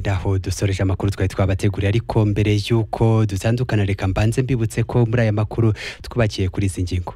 naho dusoreje amakuru twari twabateguriye ariko mbere y'uko dutandukana reka mbanze mbibutse ko muri aya makuru twubakiye kuri izi ngingo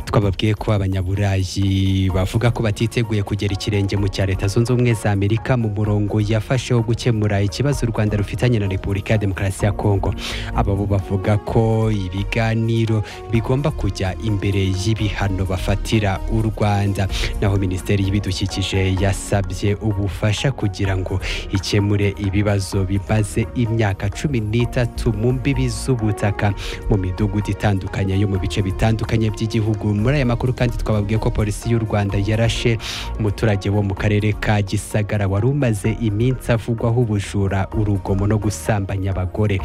twababwiye ko abanyaburayi bavuga ko batiteguye kugera ikirenge mu cya leta zunze ubumwe za amerika mu murongo yafashe wo gukemura ikibazo u rwanda rufitanye na repubulika ya demokarasi ya kongo aba bo bavuga ko ibiganiro bigomba kujya imbere y'ibihano bafatira u rwanda naho minisiteri y'ibidukikije yasabye ubufasha kugira ngo ikemure ibibazo bimaze imyaka cumi n'itatu mu mbibi z'ubutaka mu midugudu itandukanye yo mu bice bitandukanye by'igihugu muri aya makuru kandi twababwiye ko polisi y'u rwanda yarashe umuturage wo mu karere ka gisagara wari umaze iminsi avugwaho ubujura urugomo no gusambanya abagore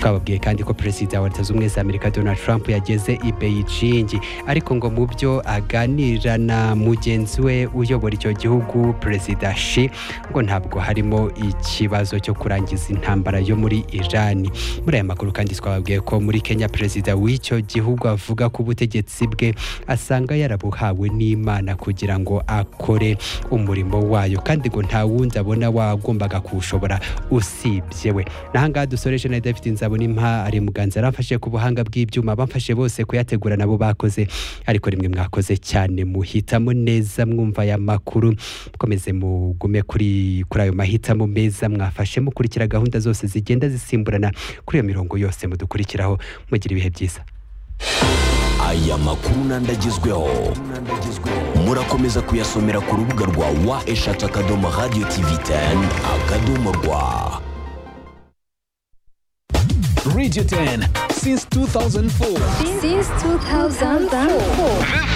twababwiye kandi ko perezida wa leta z'ubumwe za amerika donald trump yageze i beijing ariko ngo mu byo aganira na mugenzi we uyobora icyo gihugu perezida shi ngo ntabwo harimo ikibazo cyo kurangiza intambara yo muri irani muri aya makuru kandi twababwiye ko muri kenya perezida w'icyo gihugu avuga ko ubutegetsi bwe asanga yarabuhawe n'imana kugira ngo akore umurimo wayo kandi ngo nta wundi abona wagombaga kuwushobora usibye we nahangaha dusoreje na david nzabonimpa ari muganza yaramfashe ku buhanga bw'ibyuma bamfashe bose kuyategura nabo bakoze ariko rimwe mwakoze cyane muhitamo neza mwumva aya makuru mukomeze mugume kuri kuri ayo mahitamo meza mwafashe mukurikira gahunda zose zigenda zisimburana kuri iyo mirongo yose mudukurikiraho mugira ibihe byiza aya makuru n'andagezweho murakomeza kuyasomera ku rubuga rwa wa eshatu akadomo radiyo tivi teni akadomo rwa Radio 10 since 2004. Since 2004. The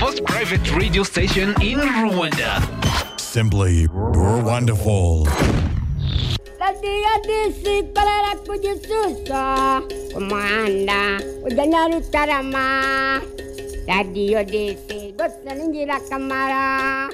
first private radio station in Rwanda. Simply wonderful. radiyo disi ikorera ku gisusa ku muhanda ujya nyarutarama radiyo disi rwose ni ingirakamaro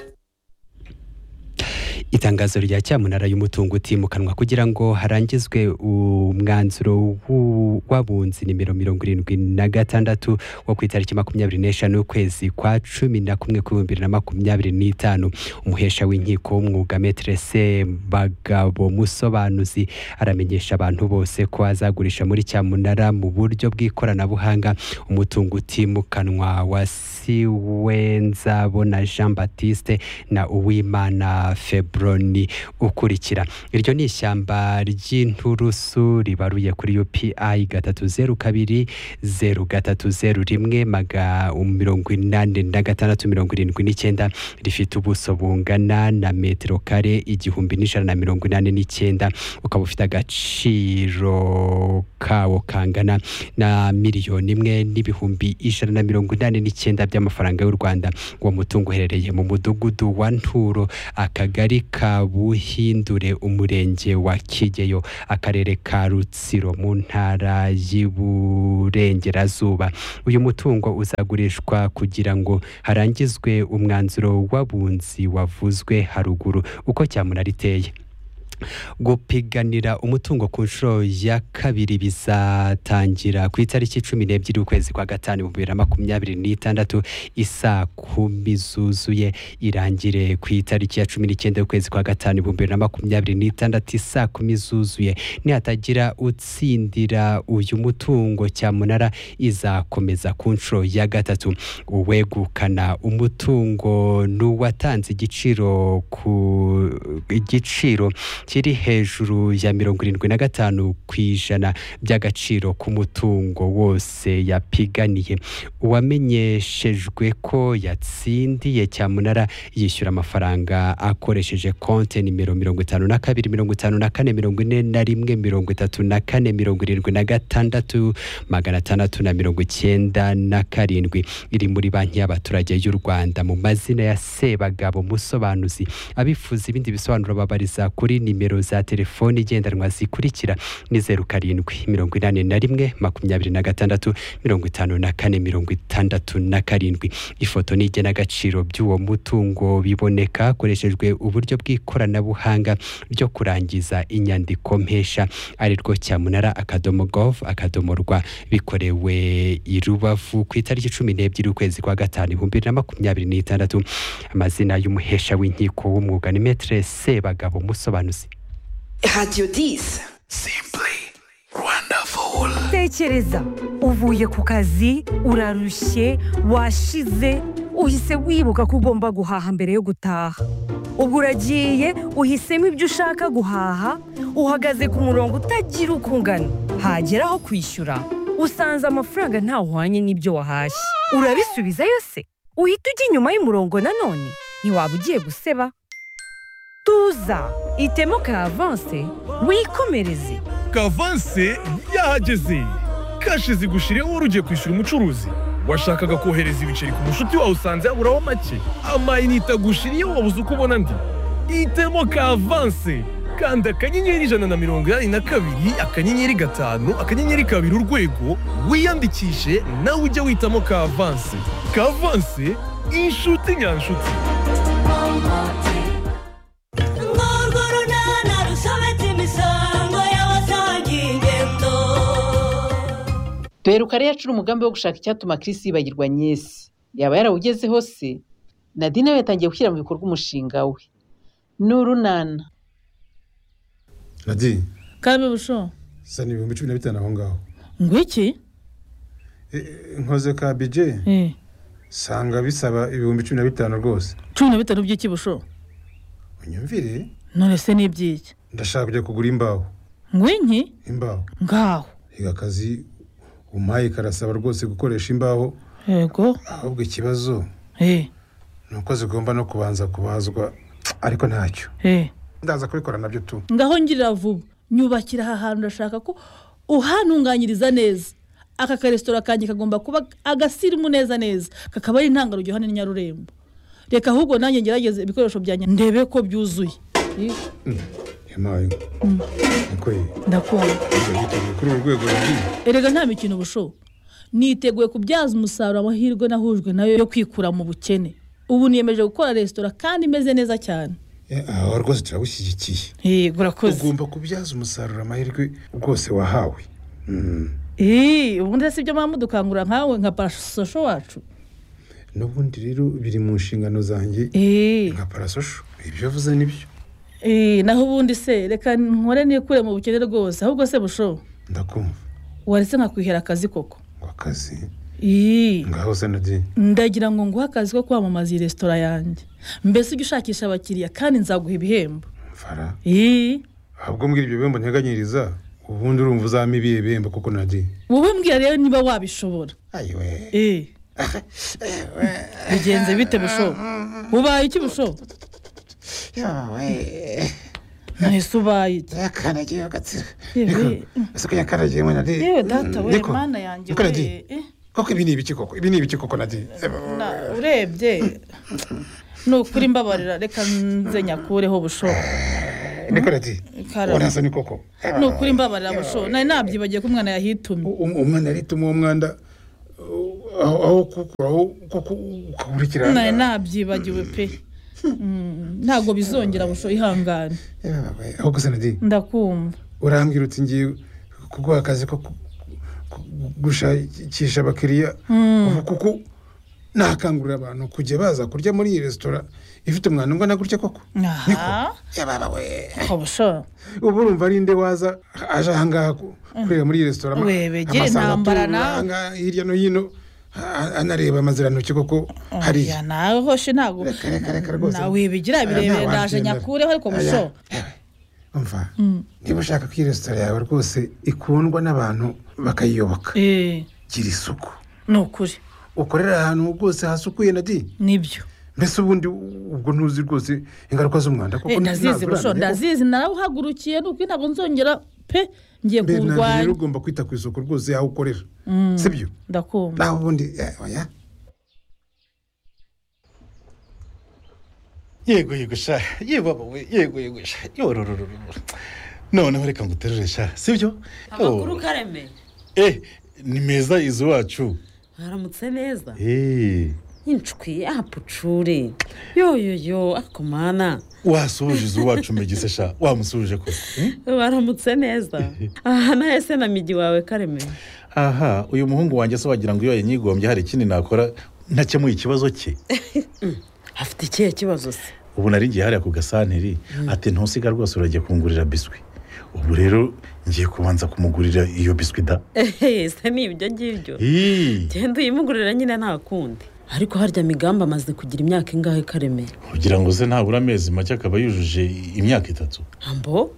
itangazo rya cyamunara y'umutungo utimukanwa kugira ngo harangizwe umwanzuro w'u- w'abunzi nimero mirongo irindwi na gatandatu wo ku itariki makumyabiri n'eshanu ukwezi kwa cumi na kumwe k'ibihumbi bibiri na makumyabiri n'itanu umuhesha w'inkiko w'umwuga meterese bagabo musobanuzi aramenyesha abantu bose ko azagurisha muri cyamunara mu buryo bw'ikoranabuhanga umutungo utimukanwa wa siwenzabona jean batiste na uwimana febroni ukurikira iryo ni ishyamba ry'inturusu ribaruye kuri upi gatatu zeru kabiri zeru gatatu zeru rimwe maga mirongo inani na gatandatu mirongo irindwi n'icyenda rifite ubuso bungana na metero kare igihumbi n'ijana na mirongo inani n'icyenda ukaba ufite agaciro kawo kangana na miliyoni imwe n'ibihumbi ijana na mirongo inani n'icyenda by'amafaranga y'u rwanda uwo mutungo uherereye mu mudugudu wa nturo akagari ka buhindure umurenge wa kigeyo akarere ka rutsiro mu ntara y'iburengerazuba uyu mutungo uzagurishwa kugira ngo harangizwe umwanzuro w'abunzi wavuzwe haruguru uko cyamunara iteye gupiganira umutungo ku nshuro ya kabiri bizatangira ku itariki cumi n'ebyiri ukwezi kwa gatanu ibihumbi bibiri na makumyabiri n'itandatu isaa kumi zuzuye irangire ku itariki ya cumi n'icyenda ukwezi kwa gatanu ibihumbi bibiri na makumyabiri n'itandatu isaa kumi zuzuye nihatagira utsindira uyu mutungo cyamunara izakomeza ku nshuro ya gatatu uwegukana umutungo n'uwatanze igiciro ku igiciro kiri hejuru ya mirongo irindwi na gatanu ku ijana by'agaciro k'umutungo wose yapiganiye uwamenyeshejwe ko yatsindiye cyamunara yishyura amafaranga akoresheje konti nimero mirongo itanu na kabiri mirongo itanu na kane mirongo ine na rimwe mirongo itatu na kane mirongo irindwi na gatandatu magana atandatu na mirongo icyenda na karindwi iri muri banki y'abaturage y'u rwanda mu mazina ya sebagabo musobanuzi abifuza ibindi bisobanuro babariza kuri nimero nimero za telefoni igendanwa zikurikira ni zeru karindwi mirongo inani na rimwe makumyabiri na gatandatu mirongo itanu na kane mirongo itandatu na karindwi ifoto n'igenagaciro by'uwo mutungo biboneka hakoreshejwe uburyo bw'ikoranabuhanga ryo kurangiza inyandiko mpesha ari rwo cyamunara akadomo gov akadomo rwa bikorewe i rubavu ku itariki cumi n'ebyiri ukwezi kwa gatanu ibihumbi bibiri na makumyabiri n'itandatu amazina y'umuhesha w'inkiko w'umwuga ni metere sebagabo musobanuzi Radio 10. Simply wonderful. tekereza uvuye ku kazi urarushye washize uhise wibuka ko ugomba guhaha mbere yo gutaha ubwo uragiye uhisemo ibyo ushaka guhaha uhagaze ku murongo utagira uko ungana hagera aho kwishyura usanze amafaranga ntawuhwanye n'ibyo wahashye urabisubiza yose uhita ujya inyuma y'umurongo nanone ntiwaba ugiye guseba tuza itemo ka avanse wikomereze kavanse yahageze kashi zigushiriyeho wari ugiye kwishyura umucuruzi washakaga kohereza ibiceri ku mushuti wawe usanze haburaho make amayinite agushiriyeho wabuze uko ubona andi itemo kavanse kanda akanyenyeri ijana na mirongo inani na kabiri akanyenyeri gatanu akanyenyeri kabiri urwego wiyandikishe nawe ujye witamo kavanse kavanse inshuti nyanshuti urwo runana rusobetse imisango y'abasangiye ingendo duheruka rero acura umugambi wo gushaka icyatuma Chris yibagirwa nyesi yaba yarawugezeho se nadine we yatangiye gushyira mu bikorwa umushinga we ni urunana radi kabe busho sana ibihumbi cumi na bitanu aho ngaho ngwiki Eh, nkoze ka bije sanga bisaba ibihumbi cumi na bitanu rwose cumi na bitanu by'iki busho unyumvire none se ni iby'iki ndashaka kujya kugura imbaho ngwinki imbaho ngaho reka akazi umpaye karasaba rwose gukoresha imbaho yego ahubwo ikibazo eh ni uko zigomba no kubanza kubazwa ariko ntacyo eh ndaza kubikora nabyo tu ngaho ngirira vuba nyubakira aha hantu urashaka ko uhantunganyiriza neza aka karesitora kanjye kagomba kuba agasirimu neza neza kakaba ari intangarugero hano i nyarurembo reka ahubwo nanjye ngerageze ibikoresho byanjye ndebe ko byuzuye yampaye niko ndakubona yiteguye kuri uru rwego ruri erega nta mikino busho niteguye kubyaza umusaruro amahirwe nahujwe nayo yo kwikura mu bukene ubu niyemeje gukora resitora kandi imeze neza cyane aho rwose turabishyigikiye yego urakoze ugomba kubyaza umusaruro amahirwe rwose wahawe Mm. Ii, ubundi si byo mpamvu dukangura nkawe nka parasosho wacu n'ubundi rero biri mu nshingano zanjye nka parasosho ibyo uvuze ni byo Ii, naho ubundi se reka nkore nikure mu bukene rwose ahubwo se busho ndakumva waretse nkakwihera akazi koko akazi Ii, ngaho se nadi ndagira ngo nguhe akazi ko kwamamaza iyi resitora yanjye mbese ujye ushakisha abakiriya kandi nzaguha ibihembo mfara Ii, ahubwo mbwira ibyo bihembo nteganyiriza ubundi urumva uzampa ibihe bihembo kuko nadi wowe mbwira rero niba wabishobora Ii. bigenze bite busho ubaye iki busho mwese ubaye iki yakanagiyeho gatsira yewe ese ko yakaragiyemo nadi yewe data we Niko? mana yanjye Niko nadi we eh, koko ibi ni ibiki koko ibi ni ibiki koko nadi na- urebye ni ukuri mbabarira reka nze nyakureho busho niko nadi Karame. urasa ni koko ni ukuri mbabarira busho nari nabyibagiye ko umwana yahitumye Um- umwana arituma uwo mwanda uh, aho aho kukuraho kuko ukakurikirana nari nabyibagiwe pe Mm, ntabwo bizongera busho ihangane aho gusa nadi ndakumva urambwira uti ngiye kuguha akazi ko ku- ku- gushakisha abakiriya Mm. ubu kuko nakangurira abantu kujya baza kurya muri iyi resitora ifite umwana ungana gutya koko aha Ko busho ubu urumva ari nde waza aje ahangaha ku- kurira muri iyi resitora ama- Webegere, amasanga ntambara atura nawe. ahangaha hirya no hino a- anareba amazirantoki koko hariya ya nawe hoshe ntabwo rwose. nawe wibigira Nta birebere ndaje wabyemera. nyakureho ariko Aya. busho umva Mm. niba ushaka ko iyi resitora yawe rwose ikundwa n'abantu bakayiyoboka Eh, gira isuku ni ukuri ukorera ahantu rwose hasukuye nadi nibyo mbese ubundi ubwo ntuzi rwose ingaruka z'umwanda Eh, ndazizi busho ndazizi narawuhagurukiye ni ukuri ntabwo nzongera pe ngiye rero kuwurwanya ugomba kwita ku isuku rwose yaho ukorera Mm, si byo ndakumva naho ubundi eh, oya yego yego sha yego wowe yego yego sha yororororo noneho reka nguterure sha sibyo amakuru kareme eh ni meza izo wacu haramutse neza eh inshwi apucure yoyoyo akomana wasohoje izo wacu mbegise sha wamusoje ko baramutse neza aha nahese na migi wawe kareme aha uyu muhungu wanjye se wagira ngo iyo yanyigombye hari ikindi nakora ntakemuye ikibazo cye afite ikihe kibazo se ubu nari ngiye hariya ku gasanteri ati ntusiga rwose uragiye kungurira biswi ubu rero ngiye kubanza kumugurira iyo biswi da ehehe se ni ibyo ngibyo Ih. genda uyimugurira nyine nta kundi ariko harya migambi amaze kugira imyaka ingahe kareme kugira ngo ze ntabura amezi make akaba yujuje imyaka itatu ambo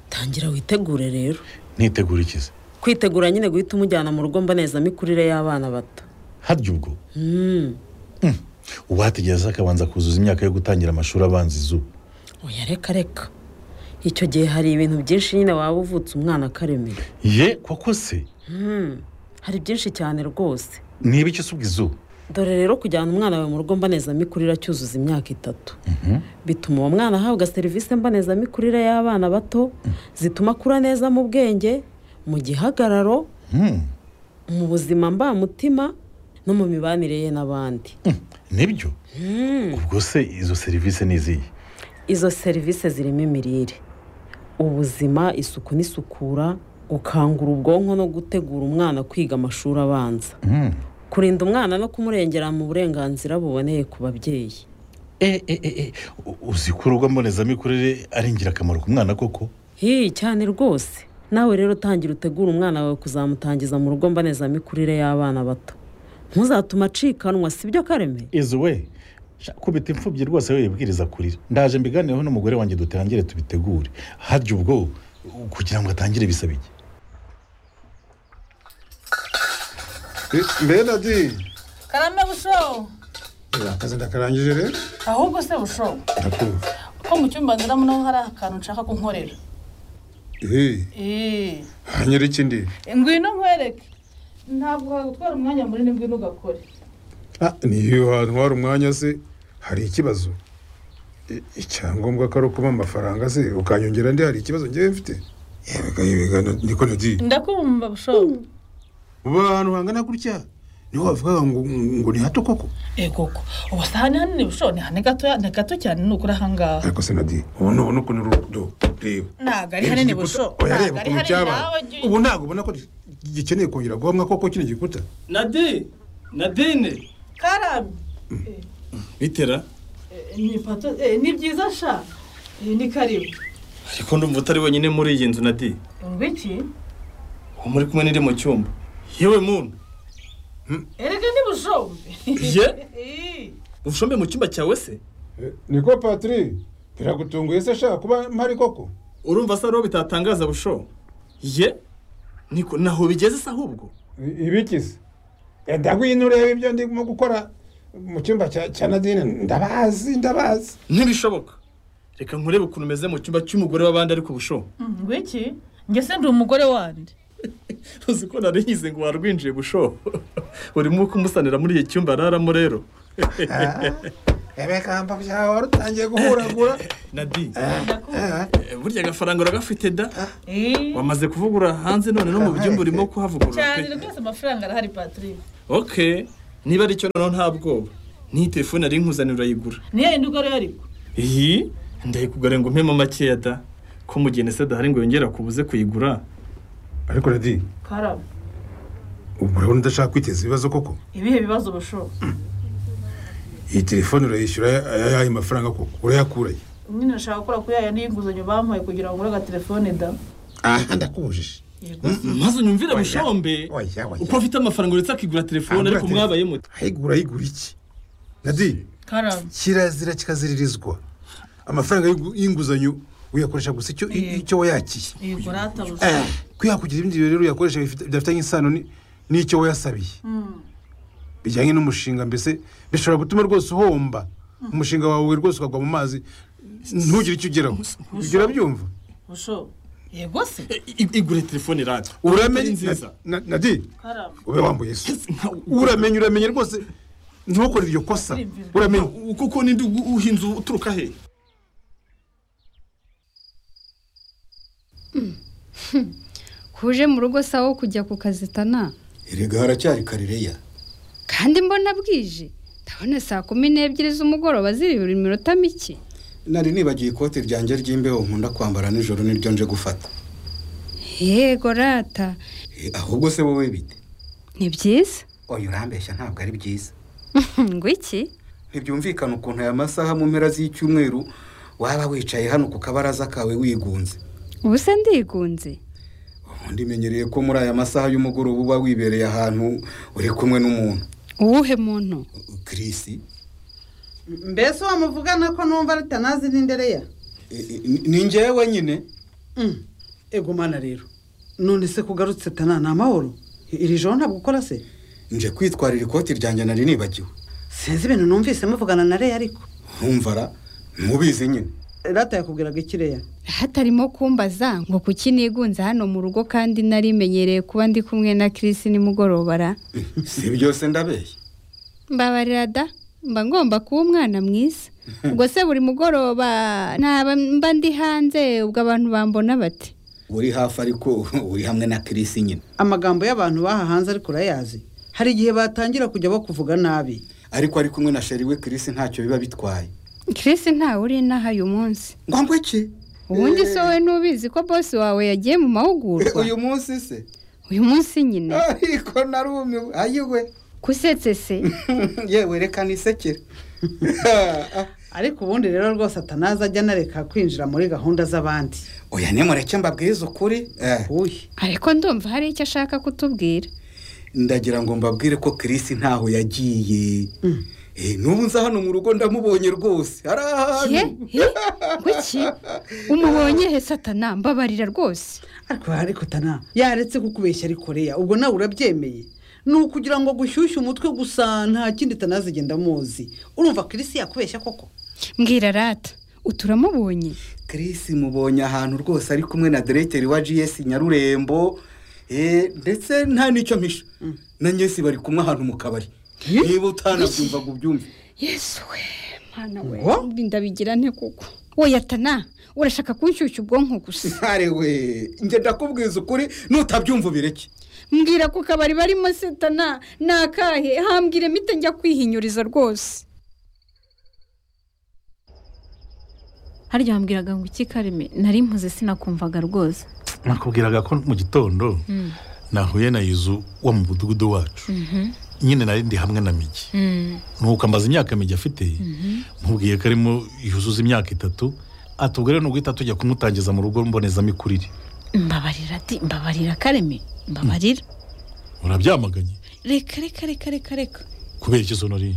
tangira witegure rero ntitegura ikize kwitegura nyine guhita umujyana mu rugo mbonezamikurire y'abana bato harya ubwo Mm, uwategereza akabanza kuzuza imyaka yo gutangira amashuri abanza izuba oya reka reka icyo gihe hari ibintu byinshi nyine waba uvutse umwana kareme ye koko se Mm, hari byinshi cyane rwose niba icyo usubwa izuba dore rero kujyana umwana wawe mu rugo mbonezamikurire acyuzuza imyaka itatu Mhm. bituma uwo mwana ahabwa serivisi mbonezamikurire y'abana bato zituma akura neza mu bwenge mu gihagararo Hmm, mu buzima mbamutima no mu mibanire ye n'abandi nibyo Mm. ubwo se izo serivisi ni izihe izo serivisi zirimo imirire ubuzima isuku n'isukura gukangura ubwonko no gutegura umwana kwiga amashuri abanza Hmm. kurinda umwana no kumurengera mu burenganzira buboneye ku babyeyi uzi ko urugo mbonezamikurire ari ingirakamaro ku mwana koko hiyi cyane rwose nawe rero tangira utegura umwana wawe kuzamutangiza mu rugo mbonezamikurire y'abana bato ntuzatume acikanwa sibyo kareme izo we sha, kubita imfubyi rwose we yibwiriza kurira ndaje mbiganireho n'umugore wanjye dutangire tubitegure harya ubwo kugira ngo atangire bisaba iki mbere dadi karame busho akazi ndakarangije rero ahubwo se busho ndakumva ko mu cyumba nziramo naho hari akantu nshaka ko nkorera eee eee hanyura iki ndi ngwino nkwereke ntabwo wagutwara umwanya munini ngwino ugakore Ah, niyo wantwara umwanya se hari ikibazo I- icyangombwa ko ari ukuba amafaranga se ukanyongera ndi hari ikibazo ngewe mfite yebega yebega na- niko nagiye ndakumva busho ubu ahantu hangana gutya niho bavugaga ngo ngo ni hato koko ego ko ubu si ahantu hanini busho ni hanini gatoya ni gato cyane ni ukuri ahangaha ariko se nadi ubu ni ubu ni ukuntu urudo reba ntabwo ari hanini busho oya ntabwo reba ari ukuntu hanini cyabaye nawe jya ubu ntabwo ubona ko gikeneye kongera guhamwa koko kino gikuta nadi nadine karame bitera ni ipato eh, ni byiza sha Eh, ni karibu ariko ndumva utari wenyine muri iyi nzu nadi ngwiki uwo muri kumwe n'iri mu cyumba yewe muntu erega ni bushombe Ye? ushombe mu cyumba cyawe se niko patiri biragutunguye se shaka kuba mpari koko urumva se ariho bitatangaza busho ye niko naho bigeze se ahubwo ibikize ndagwino urebe ibyo ndimo gukora mu cyumba cya cya nadine ndabazi ndabazi ntibishoboka reka nkurebe ukuntu umeze mu cyumba cy'umugore w'abandi ariko busho ngwiki njye se ndi umugore wandi uzi ko nari nyize ngo warwinjiye busho urimo kumusanira muri iki cyumba araramo rero ebekamba byawe wari utangiye guhuragura nadi Eh, burya agafaranga uragafite da wamaze kuvugura hanze none no mu byumba urimo kuhavugurura cyane pe rwose amafaranga arahari patrick ok niba aricyo noneho nta bwoba n'iyi telefone yari nkuzanira urayigura niyo yindi ugore yariko iyi ndayikugura ngo mpemo makeya da ko mu gihe nese dahari ngo yongere akubuze kuyigura ariko radi karame ubu urabona udashaka kwiteza ibibazo koko ibihe bibazo busho iyi telefone urayishyura ayahe mafaranga koko urayakuraye nyine nashaka gukora kuri yaya niyo nguzanyo bampaye kugira ngo ugure agatelefone da aha ndakubujije maze unyumvire bushombe uko afite amafaranga uretse akigura telefone ariko mwabaye muti ayigura ayigura iki nadi karame kirazira kikaziririzwa amafaranga y'ingu- y'inguzanyo uyakoresha gusa icyo icyo wayakiye yego rata busho Eh, kuyakugira ibindi bintu rero uyakoresha bifite- bidafitanye isano ni- n'icyo wayasabiye Mm. bijyanye n'umushinga mbese bishobora gutuma rwose uhomba umushinga wawe rwose ukagwa mu mazi ntugire icyo ugeraho ibyo urabyumva busho yego se igure telefone rata uramenye nziza Na- Na- nadi karame ube wambuye isi uramenye uramenye rwose ntukore iryo kosa uramenye kuko ninde uhinze uturuka he kuje mu rugo sawa kujya ku kazi tana erega haracyari karereya kandi mbona bwije ndabona saa kumi n'ebyiri z'umugoroba ziri buri minota mike nari nibagiye ikote ryanjye ry'imbeho nkunda kwambara nijoro niryo nje gufata yego rata Eh, ahubwo se wowe bite ni byiza oya urambeshya ntabwo ari byiza ngo iki ntibyumvikana ukuntu aya masaha mu mpera z'icyumweru waba wicaye hano ku kabaraza kawe wigunze ubu se ndigunze ubundi menyereye ko muri aya masaha y'umugoroba uba wibereye ahantu uri kumwe n'umuntu uwuhe muntu Chris mbese uwo muvugana ko numva rutanazi n'indereya ni njyewe nyine egumana rero none se kugarutse tana ni amahoro iri joro ntabwo ukora se nje kwitwarira ikoti ryanjye nari nibagiwe sinzi ibintu numvise muvugana na reya ariko ntumvara ntubizi nyine rata yakubwiraga iki reya hatarimo kumbaza ngo kuki nigunze hano mu rugo kandi narimenyereye kuba ndi kumwe na Chris nimugoroba ra si byose ndabeshya mbabarira da mba ngomba kuba umwana mwiza ubwo se buri mugoroba naba mba ndi hanze ubwo abantu bambona bati uri hafi ariko uri hamwe na Chris nyine amagambo y'abantu baha hanze ariko urayazi hari igihe batangira kujya bakuvuga nabi ariko ari kumwe na sheri we Chris ntacyo biba bitwaye Chris ntawe uri inaha uyu munsi ngo iki ubundi se wowe ntubizi ko bosi wawe yagiye mu mahugurwa uyu munsi se uyu munsi nyine ariko narumiwe ayiwe kusetse se yewe reka nisekere ariko ubundi rero rwose atanaza ajya anareka kwinjira muri gahunda z'abandi oya nimureke mbabwirize ukuri Eh, ariko ndumva hari icyo ashaka kutubwira ndagira ngo mbabwire ko Chris ntaho yagiye Eh, n'ubu nza hano mu rugo ndamubonye rwose ari ahantu ye ye kuki umubonye he satana mbabarira rwose ariko ariko tana yaretse kukubeshya ariko reya ubwo nawe urabyemeye ni ukugira ngo gushyushye umutwe gusa nta kindi tanazi igenda amuzi urumva kirisi yakubeshya koko mbwira rata uturamubonye Chris mubonye ahantu rwose ari kumwe na directeur wa GS Nyarurembo eh, ndetse nta nicyo mpisha na Nyesi bari kumwe ahantu mu kabari niba utanabyumva ngo ubyumve yesu we mwana we mbi ndabigira nte kuko wowe atana urashaka kunshyushya ubwonko gusa Are we njye ndakubwiza ukuri nutabyumva ubireke mbwira ko kabari barimo satana ni akahe hambwire mite njya kwihinyuriza rwose harya wambwiraga ngo iki kareme nari mpuze sinakumvaga rwose nakubwiraga ko mu gitondo Mm. nahuye na yuzu wo mu mudugudu wacu Mhm. nyine nari ndi hamwe na migi Mm. nuko amaze imyaka migi afite Mhm. mubwiye ko arimo yuzuza imyaka itatu atubwo rero nuguhita tujya kumutangiza mu rugo mbonezamikurire mbabarira ati mbabarira kareme mbabarira urabyamaganye reka reka reka reka reka kubera ikizo nari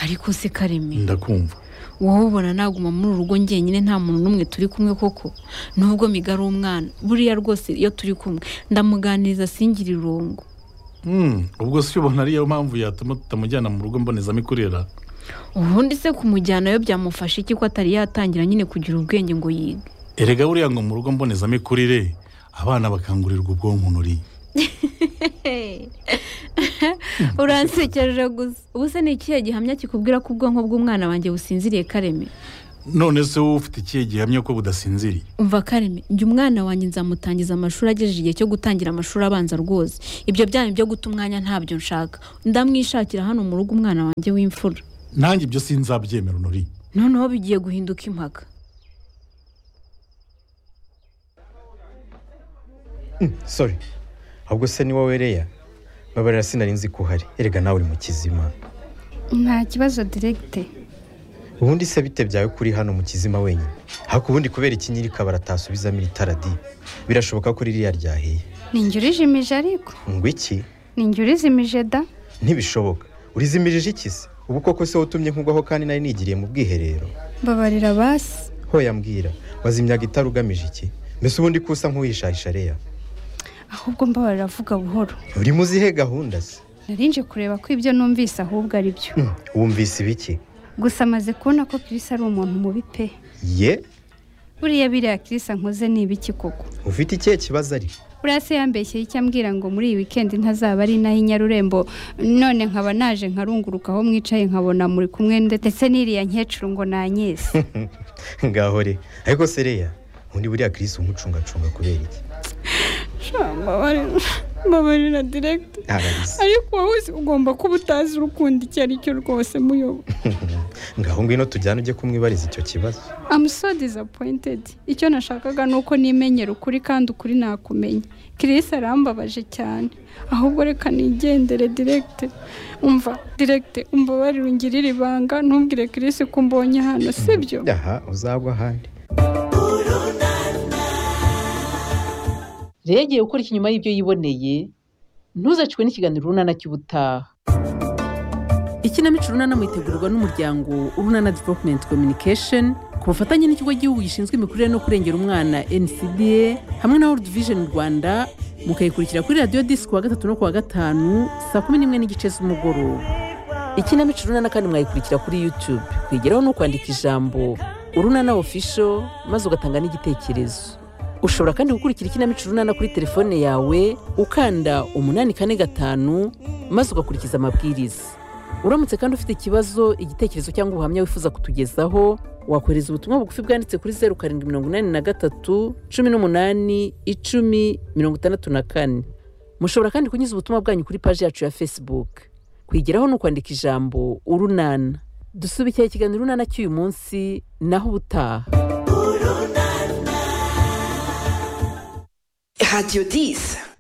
ariko se kareme ndakumva wowe ubona naguma muri uru rugo njyenyine nta muntu n'umwe turi kumwe koko nubwo miga ari umwana buriya rwose iyo turi kumwe ndamuganiriza singira irungu Mm, ubwo si ubona ariyo mpamvu yatuma tutamujyana mu rugo mbonezamikurira ubundi se kumujyanayo byamufasha iki ko atari yatangira nyine kugira ubwenge ngo yige erega buriya ngo mu rugo mbonezamikurire abana bakangurirwa ubwonko nuri uransekereje gusa ubu se ni ikihe gihamya kikubwira ko ubwonko bw'umwana wanjye businziriye kareme none se wowe ufite ikihe gihamya ko budasinziriye umva kareme njye umwana wanjye nzamutangiza amashuri agejeje igihe cyo gutangira amashuri abanza rwose ibyo byanyu byo guta umwanya ntabyo nshaka ndamwishakira hano mu rugo umwana wanjye w'imfura nanjye ibyo sinzabyemera nuri noneho bigiye guhinduka impaka sorry ahubwo se ni wowe reya babarira sinari nzi ko uhari erega nawe uri mu kizima nta kibazo direkite ubundi se bite byawe kuri hano mu kizima wenyine haku ubundi kubera iki nyirika baratasubizamo iri tara di birashoboka ko ririya ryahiye ni njye urijimije ariko ngo iki ni njye urizimije da ntibishoboka urizimirije iki se ubu koko se watumye nkugwaho kandi nari nigiriye mu bwiherero mbabarira basi hoya mbwira wazimyaga itara ugamije iki mbese ubundi kusa nk'uwishahisha reya ahubwo mbabarira avuga buhoro urimo uzihe gahunda se nari nje kureba ko ibyo numvise ahubwo ari byo wumvise ibiki gusa amaze kubona ko kirisi ari umuntu mubi pe ye buriya biriya kirisi ankoze ni ibiki koko ufite ikihe kibazo ari buriya se yambeshye icyambwira ngo muri iyi wikendi ntazaba ari naho inyarurembo none nkaba naje nkarunguruka aho mwicaye nkabona muri kumwe ndetse n'iriya nkecuru ngo nanyese ngaho re ariko sereya undi buriya kirisi umucungacunga kubera iki mbabarira direkiti Arabisa. ariko wowe uzi- ugomba kuba utazi urukunda icyo ari cyo rwose muyobo ngaho ngwino tujyane ujye kumwibariza icyo kibazo I'm so disappointed icyo nashakaga ni uko nimenyera ukuri kandi ukuri nakumenya Chris arambabaje cyane ahubwo reka nigendere direct umva direct umbabarire ungirire ibanga ntubwire Chris ko umbonye hano sibyo aha uzagwa ahandi rero igiye gukora ikinyuma y'ibyo yiboneye ntuzacwe n'ikiganiro urunana cy'ubutaha ikinamico urunana mwitegurwa n'umuryango urunana development communication ku bufatanye n'ikigo gihugu gishinzwe imikurire no kurengera umwana ncda hamwe na world vision rwanda mukayikurikira kuri radiyo disi kuwa gatatu no kuwa gatanu saa kumi n'imwe n'igice z'umugoroba ikinamico urunana kandi mwayikurikira kuri youtube kwigeraho no kwandika ijambo urunana official maze ugatanga n'igitekerezo ushobora kandi gukurikira ikinamico urunana kuri telefone yawe ukanda umunani kane gatanu maze ugakurikiza amabwiriza uramutse kandi ufite ikibazo igitekerezo cyangwa ubuhamya wifuza kutugezaho wakohereza ubutumwa bugufi bwanditse kuri zeru karindwi mirongo inani na gatatu cumi n'umunani icumi mirongo itandatu na kane mushobora kandi kunyuza ubutumwa bwanyu kuri paji yacu ya facebook kwigeraho ni ukwandika ijambo urunana dusubikira ikiganiro urunana cy'uyu munsi naho ubutaha Radio 10.